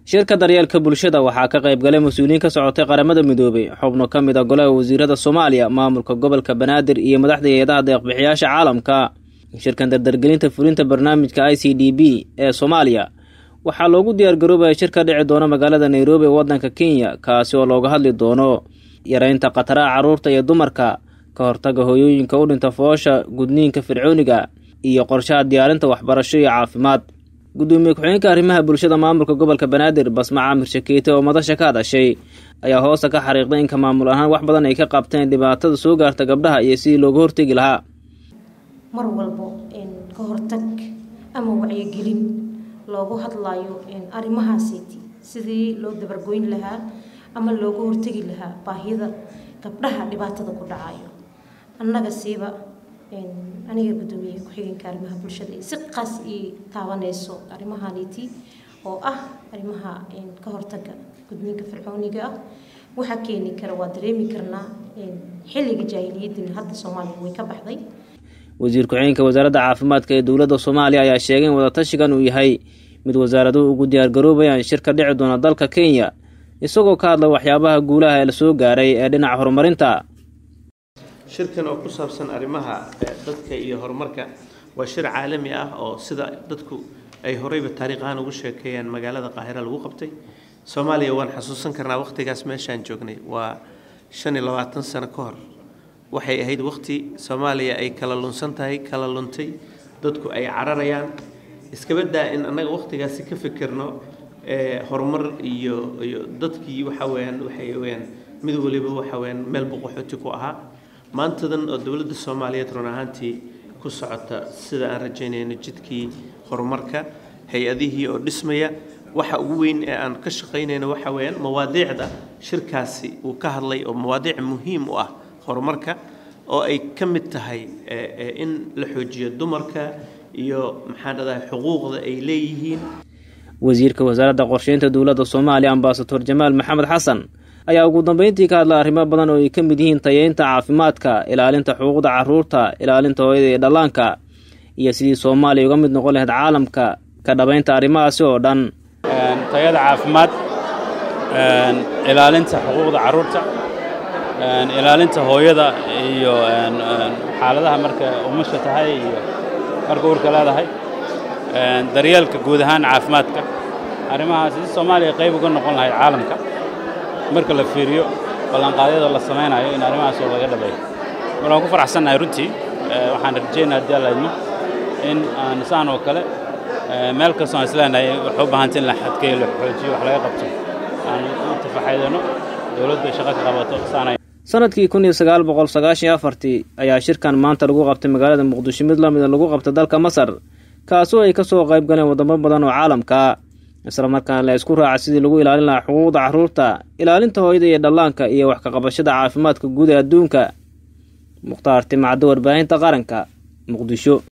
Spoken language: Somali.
shirka daryeelka bulshada waxaa ka qayb galay mas-uuliyiin ka socotay qaramada midoobay xubno ka mid a golaha wasiirada soomaaliya maamulka gobolka banaadir iyo madaxda hay-adaha deeqbixiyaasha caalamka shirkan dardargelinta fulinta barnaamijka i c d b ee soomaaliya waxaa loogu diyaargaroobaya shir ka dhici doona magaalada nairobi ee waddanka kenya kaasi oo looga hadli doono yareynta khataraha carruurta iyo dumarka ka hortaga hooyooyinka u dhinta foosha gudniinka fircooniga iyo qorshaha diyaarinta waxbarasho iyo caafimaad gudoomiye ku-xigeenka arrimaha bulshada maamulka gobolka banaadir basma caamir shakeete oo madasha ka hadashay ayaa hoosta ka xariiqday inka maamul ahaan wax badan ay ka qabteen dhibaatada soo gaarta gabdhaha iyo sidii looga hortegi lahaa mar walbo ka hortag ama wacyigelin loogu hadlayo arrimahaasiti sidii loo dabargoyn lahaa ama looga hortegi lahaa baahida gabdhaha dhibaatada ku dhacayo annaga siiba aniga gudoomiye ku-xigeenka arrimaha bulshada si qaas ii taabaneyso arrimahaniti oo ah arrimaha ka hortaga gudniinka fircooniga ah waxaa keeni kara waa dareemi karnaa xilliga jaahiliyadina hadda soomaaliya way ka baxday wasiir ku-xigeenka wasaaradda caafimaadka ee dowladda soomaaliya ayaa sheegay in wadatashigan uu yahay mid wasaaraduhu ugu diyaargaroobayaan shir ka dhici doona dalka kenya isagoo ka hadla waxyaabaha guulaha ee lasoo gaaray ee dhinaca horumarinta shirkan oo ku saabsan arrimaha dadka iyo horumarka waa shir caalami ah oo sida dadku ay horeyba taariikh ahaan ugu sheekeeyaan magaalada qaahira lagu qabtay soomaaliya waan xasuusan karnaa waqtigaas meeshaan joognay waa shan iyo labaatan sano ka hor waxay ahayd waqti soomaaliya ay kala lunsan tahay kala luntay dadku ay cararayaan iskabadaa in annaga waqtigaasi ka fikirno horumar iyo iyo dadkii waxa weyaan waxay weyaan mid waliba waxa weyaan meel boqoxooti ku ahaa maantadan oo dowladda soomaaliyeed run ahaantii ku socota sida aan rajaynayno jidkii horumarka hay-adihii oo dhismaya waxa ugu weyn ee aan ka shaqaynayno waxa weyaan mawaadiicda shirkaasi uu ka hadlay oo mawaadiic muhiim u ah horumarka oo ay ka mid tahay in la xoojiyo dumarka iyo maxaan dhadahay xuquuqda ay leeyihiin wasiirka wasaaradda qorsheynta dowladda soomaaliya ambasador jamaal maxamed xasan ayaa ugu dambeyntii ka hadla arrimo badan oo ay ka mid yihiin tayeynta caafimaadka ilaalinta xuquuqda carruurta ilaalinta hooyada iyo dhallaanka iyo sidii soomaaliya uga mid noqon lahayd caalamka ka dhabaynta arrimahaasi oo dhan tayada caafimaad ilaalinta xuquuqda carruurta ilaalinta hooyada iyo xaaladaha marka umasha tahay iyo marka uurka leedahay daryeelka guud ahaan caafimaadka arrimahaas si soomaaliya qayb uga noqon lahayd caalamka marka la fiiriyo ballanqaadyada la samaynayo in arrimahaas oo laga dhabeeyo mar waan ku faraxsannahay runtii waxaan rajaynaa haddii alla idmo in aan saan oo kale meel kastoo aan isleenahay waxay u baahantay in la xadkeeyo la xoojiyo wax laga qabto aan u tafaxaydano dowladda shaqo ka qabato saanay sanadkii kun iyo sagaal boqol sagaashan iyo afartii ayaa shirkan maanta lagu qabtay magaalada muqdisho mid lamida lagu qabtay dalka masar kaasoo ay ka soo qayb galeen wadamo badan oo caalamka isla markaana la isku raaca sidii lagu ilaalin lahaa xuquuqda carruurta ilaalinta hooyada iyo dhallaanka iyo wax ka qabashada caafimaadka guud ee adduunka mukhtaar timacdo warbaahinta qaranka muqdisho